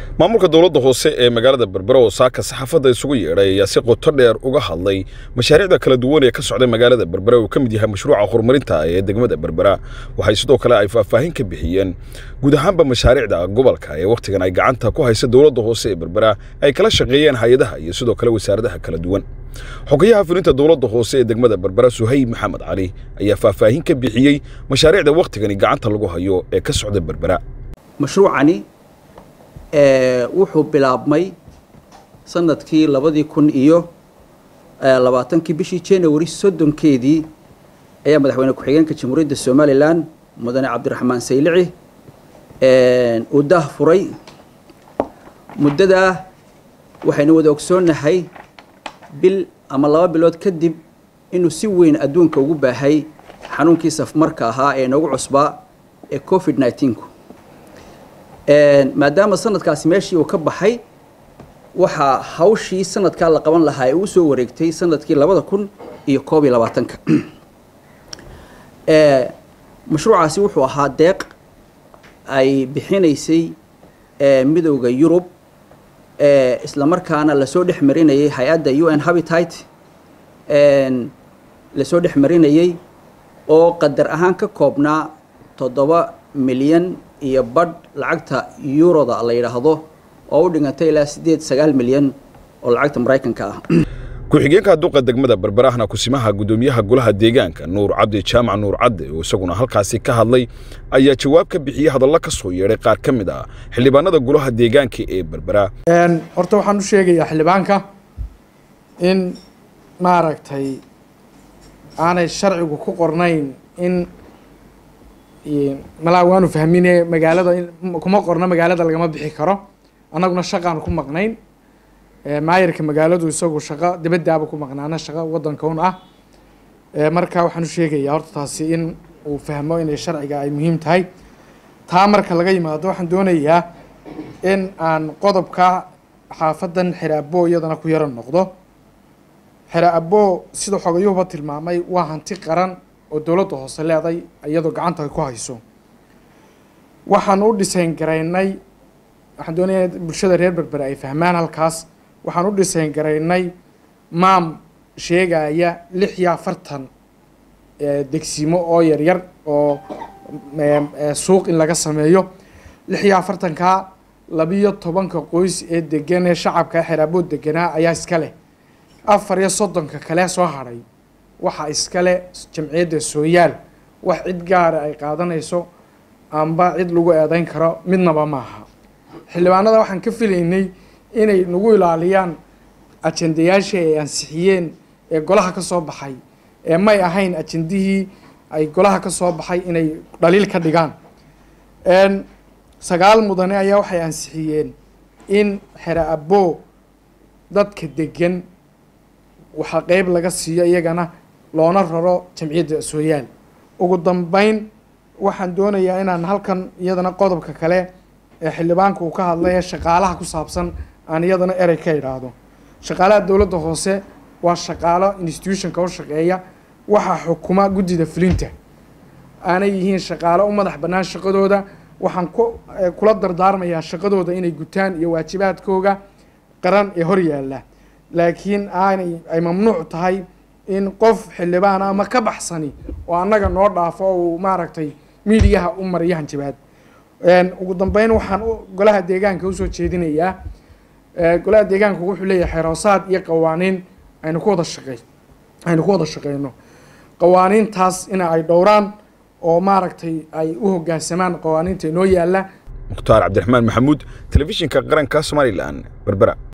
maamulka dowladda hoose ee magaalada berbera oo saaka saxaafadda isugu yeedhay ayaa si qoto dheer uga hadlay mashaariicda kala duwan ee ka socda magaalada berbera uu ka mid yahay mashruuca horumarinta ee degmada berbera waxay sidoo kale ay faahfaahin ka bixiyeen guud ahaanba mashaariicda gobolka ee wakhtigan ay gacanta ku haysa dowladda hoose ee berbera ay kala shaqeeyeen hay-adaha iyo sidoo kale wasaaradaha kala duwan xogayaha fulinta dowladda hoose ee degmada berbera suhayb maxamed cali ayaa faahfaahin ka bixiyey mashaariicda wakhtigani gacanta lagu hayo ee ka socda berbera mashruucani wuxuu bilaabmay sanadkii labadii kun iyo labaatankii bishii january soddonkeedii ayaa madaxweyne ku-xigeenka jamhuuriyadda somalilan mudane cabdiraxmaan saylici uu daah furay muddadaa waxaynu wada ogsoonnahay bil ama laba bilood kadib inuu si weyn adduunka ugu baahay xanuunkii safmarka ahaa ee noogu cusbaa ee covid nneteen-ku maadaama sanadkaasi meeshii uu ka baxay waxaa hawshii sanadkaa la qaban lahaa ee uu soo wareegtay sanadkii labada kun iyo koob iyo labaatanka mashruucaasi wuxuu ahaa deeq ay bixinaysay midowda yurub islamarkaana lasoo dhex marinayay hay-adda u n habitat lasoo dhex marinayay oo qadar ahaan ka koobnaa toddoba milyan iyo badh lacagta yuroda la yidhaahdo oo u dhigantay ilaa siddeed sagaal milyan oo lacagta maraykanka ah ku-xigeenka duqa degmada berberahna kusimaha guddoomiyaha golaha deegaanka nuur cabdi jaamac nuur cadde oo isaguna halkaasi ka hadlay ayaa jawaab ka bixiyey hadallo ka soo yeedhay qaar ka mid ah xildhibaanada golaha deegaanka ee berbera horta waxaan u sheegayaa xildhibaanka in maaragtay aanay sharcigu ku qornayn in malaa waanu fahmine magaalada kuma qorno magaalada lagama bixi karo annaguna shaqaan ku maqnayn maayarka magaaladu isagu shaqo dibadaaba ku maqnaana shaqo wadanka un ah marka waxaan u sheegayaa horta taasi in uu fahmo inay sharciga ay muhiim tahay taa marka laga yimaado waxaan doonayaa in aan qodobka xaafadan xeraabo iyadana ku yaro noqdo xeraabo sida xogayuhuba tilmaamay waa hanti qaran oo dowladda hoose leeday iyadoo gacanta ay ku hayso waxaan u dhisayn garaynay waxaan doonaya in bulshada reer berbere ay fahmaan halkaas waxaan u dhisayn garaynay maam sheegaya lix iyo afartan degsimo oo yaryar oo suuq in laga sameeyo lix iyo afartankaa labiyo tobanka qoys ee degan ee shacabka xeraaboo deganaa ayaa iska leh afar iyo soddonka kale soo hadhay waxaa iskale jamciyadda sooyaal wax cid gaara ay qaadanayso amba cid lagu eedeyn karo midnaba maaha xildhibaanada waxaan ka filaynay inay nagu ilaaliyaan ajendayaashii ay ansixiyeen ee golaha ka soo baxay ee may ahayn ajendihii ay golaha ka soo baxay inay dhaliil ka dhigaan sagaal mudane ayaa waxay ansixiyeen in xere abo dadka degan waxaa qeyb laga siiyo iyagana loona raro jamciyadda sooyaal ugu dambeyn waxaan doonayaa inaan halkan iyadana qodobka kale ee xildhibaanka uu ka hadlay ee shaqaalaha ku saabsan aan iyadana erey ka idhaahdo shaqaalaha dowladda hoose waa shaqaalo institutionka u shaqeeya waxaa xukuma guddida fulinta aanay yihiin shaqaalo u madax bannaan shaqadooda waxaan ku kula dardaarmayaa shaqadooda inay gutaan iyo waajibaadkooga qaran ee hor yaalla laakiin aanay ay mamnuuc tahay in qof xildhibaan ama ka baxsani oo annaga noo dhaafo oo uu maaragtay miidiyaha u mariyo hanjabaad ugu dambeyn waxaan golaha deegaanka usoo jeedinayaa golaha deegaanka wuxuu leeyahay xeroosaad iyo qawaaniin aynu ku wada shaqey aynu ku wada shaqeyno qawaaniintaas ina ay dhowraan oo maaragtay ay u hoggaansamaan qawaaniinta inoo yaalla mukhtaar cabdiraxmaan maxamuud telefishinka qaranka somalilan berbera